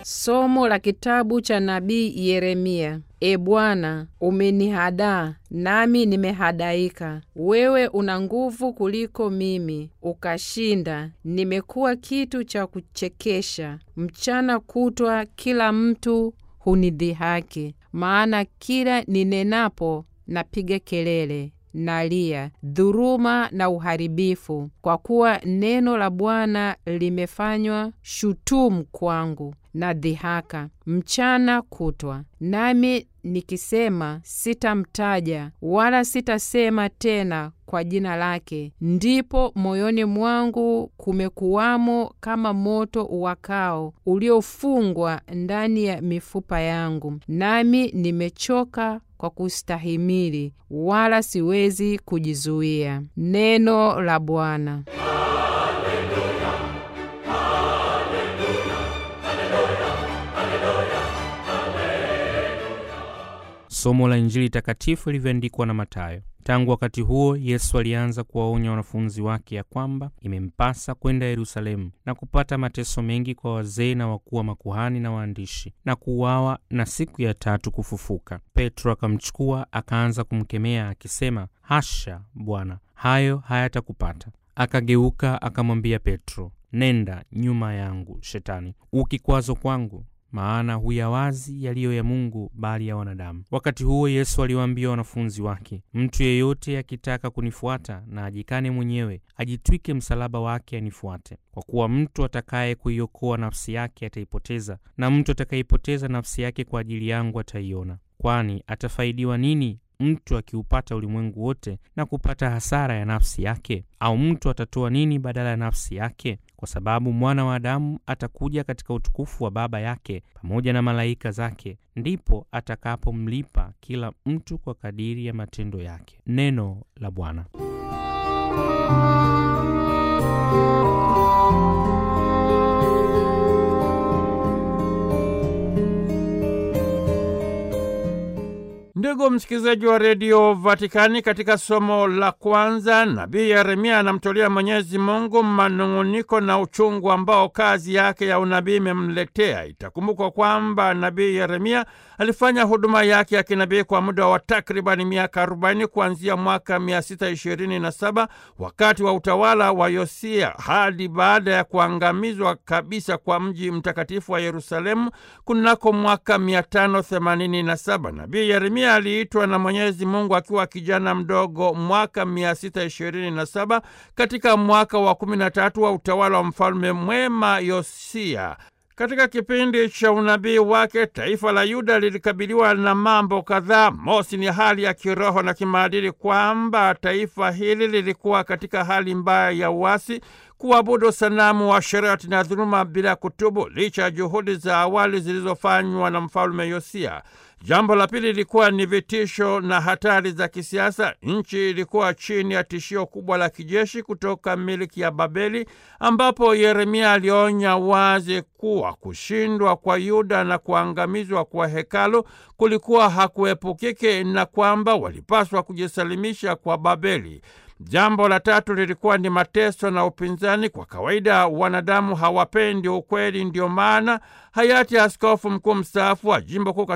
Somo la kitabu cha nabii Yeremia. E Bwana, umenihadaa nami nimehadaika. Wewe una nguvu kuliko mimi, ukashinda. Nimekuwa kitu cha kuchekesha, mchana kutwa kila mtu hunidhihaki. Maana kila ninenapo napiga kelele nalia dhuruma na uharibifu, kwa kuwa neno la Bwana limefanywa shutumu kwangu na dhihaka mchana kutwa. Nami nikisema sitamtaja wala sitasema tena kwa jina lake, ndipo moyoni mwangu kumekuwamo kama moto uwakao uliofungwa ndani ya mifupa yangu, nami nimechoka kwa kustahimili, wala siwezi kujizuia. Neno la Bwana. Somo la Injili takatifu ilivyoandikwa na Mathayo. Tangu wakati huo Yesu alianza kuwaonya wanafunzi wake ya kwamba imempasa kwenda Yerusalemu na kupata mateso mengi kwa wazee na wakuu wa makuhani na waandishi, na kuuawa na siku ya tatu kufufuka. Petro akamchukua akaanza kumkemea akisema, hasha Bwana, hayo hayatakupata. Akageuka akamwambia Petro, nenda nyuma yangu Shetani, ukikwazo kwangu maana huyawazi yaliyo ya Mungu bali ya wanadamu. Wakati huo Yesu aliwaambia wanafunzi wake, mtu yeyote akitaka kunifuata na ajikane mwenyewe, ajitwike msalaba wake anifuate. Kwa kuwa mtu atakaye kuiokoa nafsi yake ataipoteza, na mtu atakayeipoteza nafsi yake kwa ajili yangu ataiona. Kwani atafaidiwa nini mtu akiupata ulimwengu wote na kupata hasara ya nafsi yake? Au mtu atatoa nini badala ya nafsi yake? Kwa sababu mwana wa Adamu atakuja katika utukufu wa Baba yake pamoja na malaika zake, ndipo atakapomlipa kila mtu kwa kadiri ya matendo yake. Neno la Bwana. Ndugu msikilizaji wa redio Vatikani, katika somo la kwanza nabii Yeremia anamtolea Mwenyezi Mungu manung'uniko na uchungu ambao kazi yake ya unabii imemletea. Itakumbukwa kwamba nabii Yeremia alifanya huduma yake ya kinabii kwa muda wa takribani miaka 40 kuanzia mwaka 627 wakati wa utawala wa Yosia hadi baada ya kuangamizwa kabisa kwa mji mtakatifu wa Yerusalemu kunako mwaka 587. Nabii Yeremia aliitwa na Mwenyezi Mungu akiwa kijana mdogo mwaka 627 katika mwaka wa 13 wa utawala wa mfalme mwema Yosia. Katika kipindi cha unabii wake taifa la Yuda lilikabiliwa na mambo kadhaa. Mosi ni hali ya kiroho na kimaadili, kwamba taifa hili lilikuwa katika hali mbaya ya uasi, kuabudu sanamu wa sherati na dhuluma bila kutubu, licha ya juhudi za awali zilizofanywa na mfalme Yosia. Jambo la pili lilikuwa ni vitisho na hatari za kisiasa. Nchi ilikuwa chini ya tishio kubwa la kijeshi kutoka miliki ya Babeli, ambapo Yeremia alionya wazi kuwa kushindwa kwa Yuda na kuangamizwa kwa hekalu kulikuwa hakuepukike na kwamba walipaswa kujisalimisha kwa Babeli. Jambo la tatu lilikuwa ni mateso na upinzani. Kwa kawaida wanadamu hawapendi ukweli, ndio maana hayati askofu mkuu mstaafu wa jimbo kuu